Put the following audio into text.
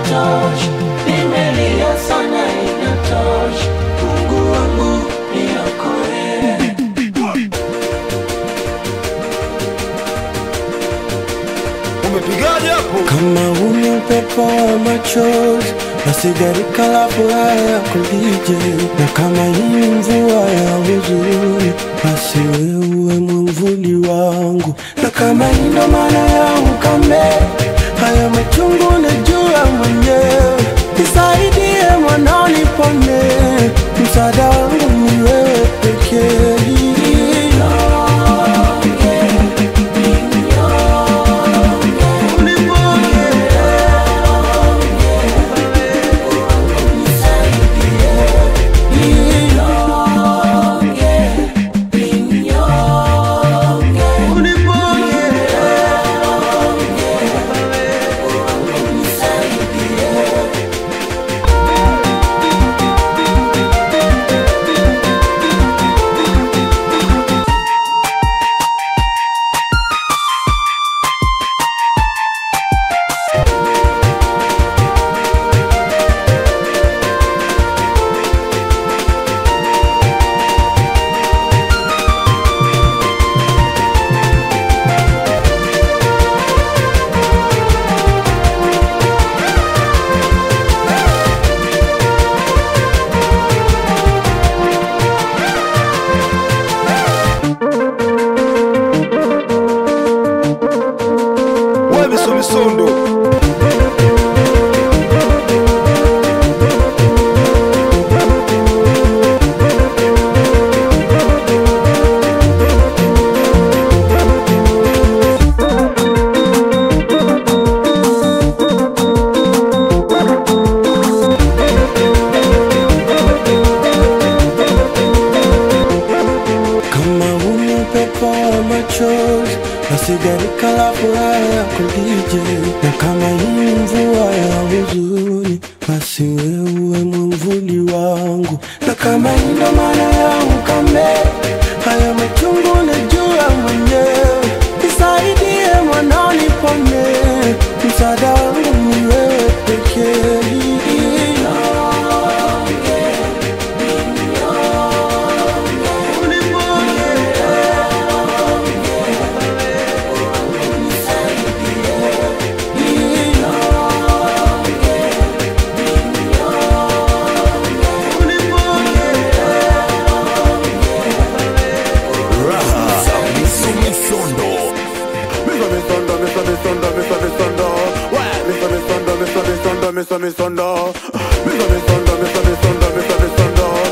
inatosha, nimelia sana inatosha, Mungu wangu niokoe. Umepigaje hapo? Kama huni upepo wa machozi na sigarika la furaha ya kulije, na kama hii mvua ya huzuni, basi wewe mwamvuli wangu, na kama hii ndo maana ya ukame, haya machungu najua mwenyewe, nisaidie mwanao nipone, msaada wangu ni wewe pekee. Wewe miso misondo. Kama huni upepo wa machozi na sigarika la furaha ya kulije, na kama hii mvua ya huzuni, basi wewe mwamvuli wangu, na kama hii ndo maana ya ukame, haya machungu najua mwenyewe, nisaidie mwanao nipone, msaada wangu ni wewe pekee. Miso misondo. Miso misondo, miso misondo, miso misondo. Wewe miso misondo, miso misondo, miso misondo. Miso misondo, miso misondo, miso misondo.